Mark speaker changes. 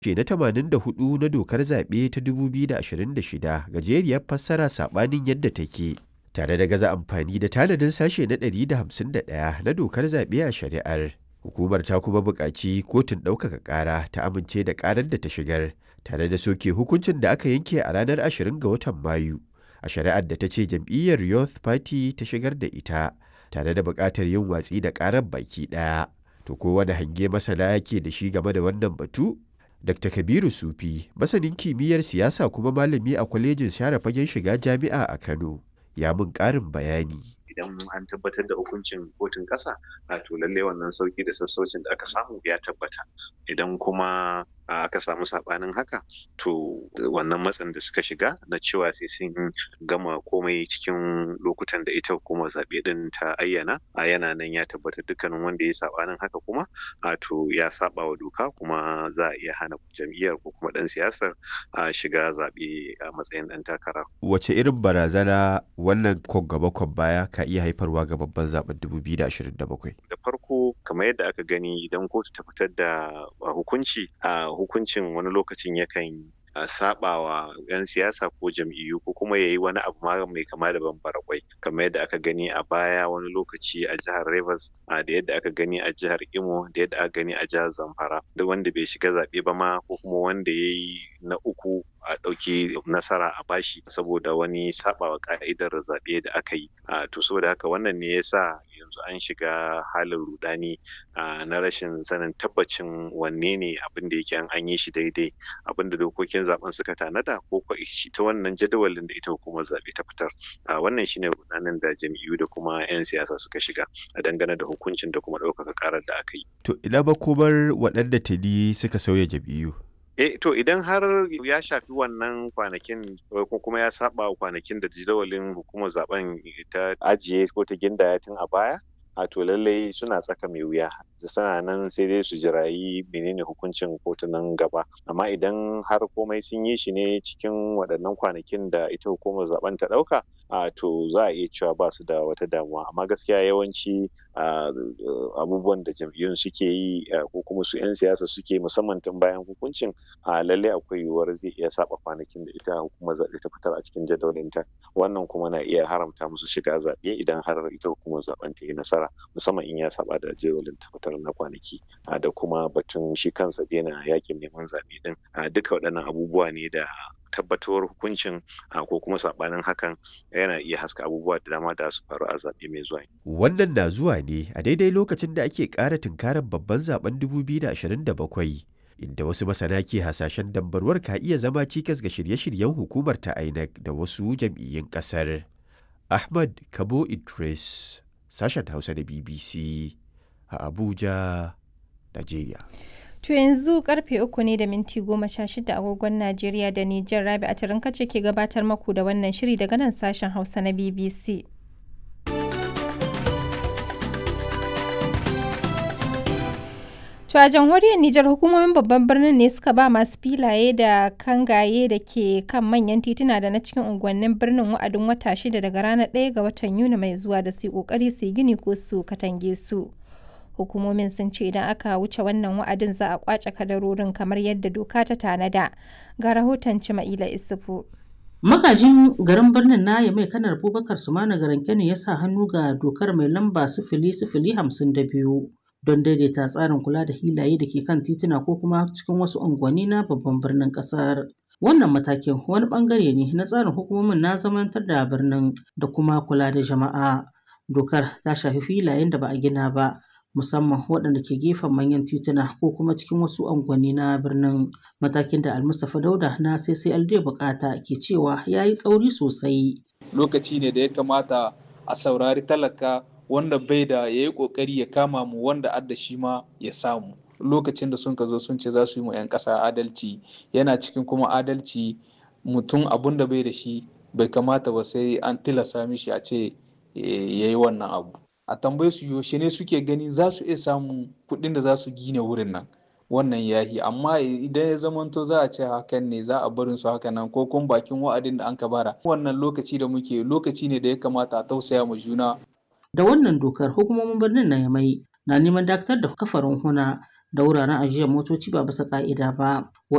Speaker 1: Sashe na 84 na Dokar Zaɓe ta 2026 gajeriyar fassara saɓanin yadda take, tare da gaza amfani da tanadin Sashe na 151 na Dokar Zaɓe a shari'ar. Hukumar ta kuma buƙaci Kotun Ɗaukaka Ƙara ta amince da ƙarar da ta shigar, tare da soke hukuncin da aka yanke a ranar 20 ga watan Mayu a shari'ar da ta ce jam'iyyar Youth Party ta shigar da ita, tare da buƙatar yin watsi da ƙarar baki ɗaya. To ko wane hange masana ke da shi game da wannan batu? Dr. Kabiru Sufi, masanin kimiyyar siyasa kuma malami a kwalejin share fagen shiga jami'a a Kano, ya mun ƙarin bayani.
Speaker 2: idan an tabbatar da hukuncin kotun ƙasa a to lallai wannan sauki da sassaucin da aka samu ya tabbata idan kuma aka samu saɓanin haka to wannan matsin da suka shiga na cewa sai sun gama komai cikin lokutan da ita hukumar zaɓe ɗin ta ayyana a yana nan ya tabbata dukkanin wanda ya saɓanin haka kuma a to ya saɓa wa doka kuma za a iya hana jam'iyyar ko kuma ɗan siyasar a shiga zaɓe a matsayin ɗan takara.
Speaker 1: Wace irin barazana wannan kwan gaba kwan baya ka iya haifarwa ga babban zaben 2027?
Speaker 2: Da farko kamar yadda aka gani idan kotu ta fitar da hukunci a hukuncin wani lokacin yakan saba wa 'yan siyasa ko jam'iyyu ko kuma ya yi wani abu ma mai kama da bambara kwai kamar yadda aka gani a baya wani lokaci a jihar Rivers da yadda aka gani a jihar Imo da yadda aka gani a jihar Zamfara duk wanda bai shiga zaɓe ba ma ko kuma wanda ya yi na uku a ɗauki nasara a bashi saboda wani sabawa ka'idar zaɓe da aka yi to saboda haka wannan ne yasa yanzu an shiga halin rudani na rashin sanin tabbacin wanne ne abin da yake an yi shi daidai abin da dokokin zaben suka tanada ko ko ta wannan jadawalin da ita hukumar zaɓe ta fitar wannan shine rudanin da jam'iyyu da kuma 'yan siyasa suka shiga a dangane da hukuncin da kuma ɗaukaka karar da aka yi
Speaker 1: to ina makomar waɗanda tuni suka sauya jam'iyyu
Speaker 2: Eh, to idan har ya shafi wannan kwanakin ko kuma ya saba kwanakin da jadawalin hukumar zaben ta ajiye ko ta gindaya tun a baya, a to lallai suna tsaka mai wuya suna nan sai dai su jirayi menene hukuncin kotunan gaba amma idan har komai sun yi shi ne cikin waɗannan kwanakin da ita hukumar zaben ta ɗauka a to za a iya cewa ba su da wata damuwa amma gaskiya yawanci abubuwan da jam'iyyun suke yi ko kuma su 'yan siyasa suke musamman tun bayan hukuncin a lalle akwai yiwuwar zai iya saba kwanakin da ita hukumar zaɓe ta fitar a cikin jadawalinta wannan kuma na iya haramta musu shiga zaɓe idan har ita hukumar zaben ta yi nasara musamman in ya saba da jadawalin ta fitar na kwanaki da kuma batun shi kansa daina yakin neman zaɓe din duka waɗannan abubuwa ne da tabbatuwar hukuncin ko kuma sabanin hakan yana iya haska abubuwa da dama da su faru a zaɓe mai zuwa.
Speaker 1: Wannan na zuwa ne a daidai lokacin da ake ƙara tunkarar babban zaben 2027 inda wasu masana ke hasashen dambarwar ka iya zama cikas ga shirye-shiryen hukumar ta INEC da wasu jam'iyyun ƙasar. Ahmad Kabo Idris, sashen Hausa da BBC a Abuja, Najeriya.
Speaker 3: To yanzu karfe uku ne da minti goma sha shida agogon Najeriya da Nijar Rabi a ce ke gabatar maku da wannan shiri daga nan sashen Hausa na BBC. To a jamhuriyar Nijar hukumomin babban birnin ne suka ba masu filaye da kangaye da ke kan manyan tituna da na cikin unguwannin birnin wa'adin wata shida daga ranar 1 ga watan Yuni mai zuwa da su yi kokari su yi gini ko su katange su. hukumomin sun ce idan aka wuce wannan wa'adin za a kwace kadarorin kamar yadda doka ta tanada ga rahoton cima'ila isufu
Speaker 4: magajin garin birnin na mai kanar abubakar sumana garin ne ya sa hannu ga dokar mai lamba sifili sifili hamsin da biyu don daidaita tsarin kula da hilaye da ke kan tituna ko kuma cikin wasu unguwanni na babban birnin kasar wannan matakin wani bangare ne na tsarin hukumomin na zamantar da birnin da kuma kula da jama'a dokar ta shafi filayen da ba a gina ba musamman waɗanda ke gefen manyan tituna ko kuma cikin wasu unguwanni na birnin matakin da almustapha dauda na ccld bukata ke cewa ya yi tsauri sosai
Speaker 5: lokaci ne da ya kamata a saurari talaka wanda bai da ya yi kokari ya kama mu wanda adda shi ma ya samu lokacin da sun ka zo sun ce za su yi mu 'yan ƙasa adalci yana cikin kuma adalci mutum abun da bai da shi bai kamata ba sai an tilasa mishi a ce ya yi wannan abu a tambaye su yaushe ne suke gani za su iya samun kuɗin da za su gina wurin nan wannan yahi amma idan ya zamanto za a ce hakan ne za a barin su haka nan ko kuma bakin wa'adin da an ka bara wannan lokaci da muke lokaci ne da ya kamata a tausaya ma juna
Speaker 4: da wannan dokar hukumomin birnin na yamai na neman dakatar da kafarin huna da wuraren ajiyar motoci ba bisa ka'ida ba